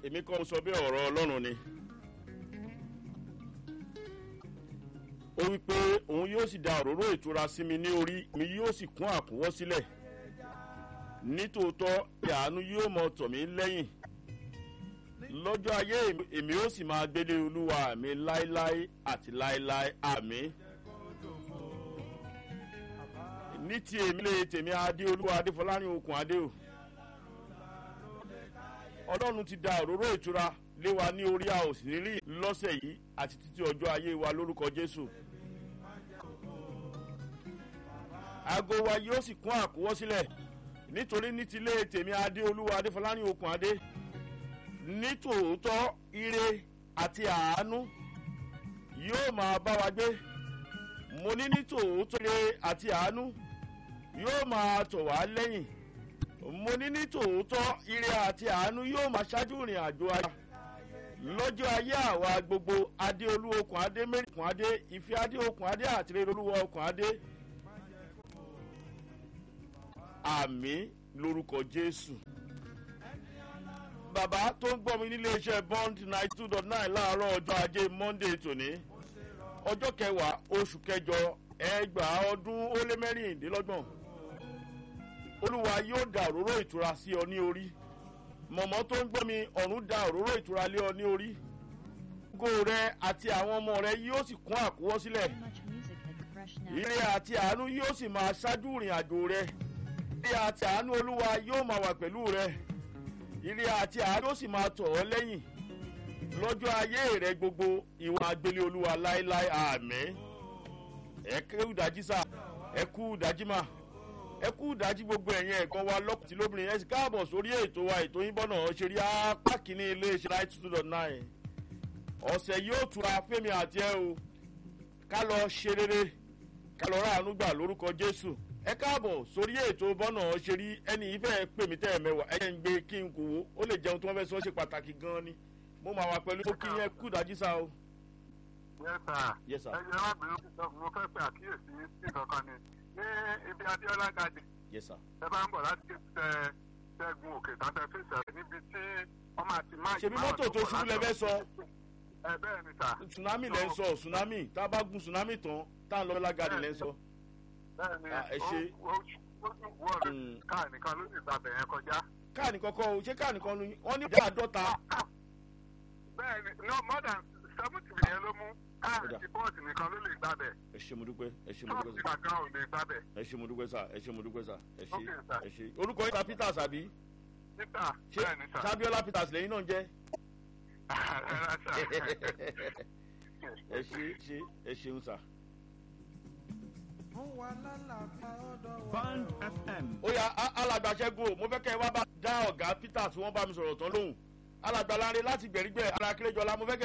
èmi kọ́ mo sọ bí ọ̀rọ̀ ọlọ́run ni. ó wí pé òun yóò sì da òróró ìtura sí mi ní orí mi yóò sì kún àkúnwọ́ sílẹ̀ nítòótọ́ ìyàánú yóò mọ tọ̀ mí lẹ́yìn lọ́jọ́ ayé èmi ó sì máa gbélé olúwa mi láéláé àti láéláé àmì. ní ti èmi lè tèmi adé olúwa adéfọlárin okùn adé o ọlọ́run ti da òróró ìtura lé wa ní orí a ò sì ní rí lọ́sẹ̀ yìí àti títí ọjọ́ ayé wa lórúkọ jésù. aago wa yóò sì kún àkúwọ́ sílẹ̀ nítorí ní ti lé tèmi adé olúwa adéfọlárin okùn adé ní tòótọ́ ire àti àánú yóò máa bá wa gbé mo ní ní tòótọ́ ire àti àánú yóò máa tọ̀ wá lẹ́yìn mo ní ní tòótọ́ ire àti àánú yóò máa ṣáájú ìrìn àjò ayé lọ́jọ́ ayé àwa gbogbo adé olú okùn adé mẹ́rin okùn adé ìfẹ́ adé okùn adé àti rere olúwa okùn adé àmì lórúkọ jésù bàbá tó ń gbọ́ mi nílé iṣẹ́ bond ninety two dot nine láàárọ̀ ọjọ́ ajé monday tòní ọjọ́ kẹwàá oṣù kẹjọ ẹgbàá ọdún ó lé mẹ́rìndínlọ́gbọ̀n olúwa yóò da òróró ìtura sí ọ ní orí mọ̀mọ́ tó ń gbọ́ mi ọ̀run da òróró ìtura lé ọ ní orí ògo rẹ àti àwọn ọmọ rẹ yóò sì kún àkúwọ́ sílẹ̀ ire àti àánú yóò sì máa ṣáájú ìrìn àjò rẹ ire àti àánú olúwa yóò máa wà pẹ̀lú rẹ ire àti àánú yóò sì máa tọ̀ ọ́ lẹ́yìn lọ́jọ́ ayé rẹ gbogbo ìwà agbélé olúwa láéláé àmì ẹ kú ìdájí sá ẹ kú ìdájí mà ẹ kú ìdájí gbogbo ẹ̀yìn ẹ̀kan wa lọ́kùtì lóbìnrin ẹ sì káàbọ̀ sórí ètò wa ètò yín bọ́nà ṣeré apá kìíní iléeṣẹ́ ninety two dot nine ọ̀sẹ̀ yóò tura fẹ́mi àti ẹ o ká lọ ṣe rere ká lọ ráàánú gbà lórúkọ jésù ẹ káàbọ̀ sórí ètò bọ́nà ṣeré ẹni ìfẹ́ pè mí tẹ́ ẹ mẹ́wàá ẹ jẹ́ ń gbé kí n kò wó ó lè jẹun tí wọ́n fẹ́ sọ ṣe pàtàkì gan-an ni mo máa wà pẹ̀lú kí yẹn kú ìdájí sá o. yes sir ẹ yẹ ọbìnrin mo fẹ́ pe àkíyèsí sí kankan ni ní ibi adéọlá gàdì yes sir. ẹ bá ń bọ̀ láti tẹ ṣẹ́gun òkè tàbí fèsì níbi tí wọ́n máa ti máa ṣèbí mọ́tò tó ṣubú lẹ fẹ́ sọ ẹ bẹ́ẹ̀ ni sà. tsunami lẹ ń sọ tsunami tá a bá gun tsunami tán tá a lọ lágàdì lẹ ń sọ. bẹ́ẹ̀ ni ẹ ṣe. ó ó wọ́ọ̀rù káà nìkan ló ní ìgbàbẹ̀ yẹn kọjá. káàní kọ́kọ́ o ṣé káàní kan ni wọ́n ní ìdá àádọ́ta. bẹ́ẹ̀ ni no more than seventy million ló mú káà Kódà. ti bọ́ọ̀sì nìkan ló lè gbàbẹ̀. ẹ ṣe mo dúpẹ́ ẹ ṣe mo ṣọ́ọ̀ṣì dúpẹ́ sá kankan ò lè gbàbẹ̀. ẹ ṣe mo dúpẹ́ sá ẹ ṣe mo dúpẹ́ sá ẹ ṣe Okay, sir. ẹ ṣe orúkọ yín ta peters àbí títà ṣé bẹ́ẹ̀ ni sà. sábíọ́lá peters lẹ́yìn náà jẹ́ ẹ rà sà. ẹ ṣe ṣe ẹ ṣeun sá. Band FM. ó yà á- alàgbàṣẹ́gun o mo fẹ́ kẹ́ ẹ wá bá dá ọ̀gá peters wọ́n bá mi sọ̀rọ̀ tán lóhùn alàgbàláre láti gbẹ̀rígbẹ̀ alákérèjọlá mo fẹ́ kẹ́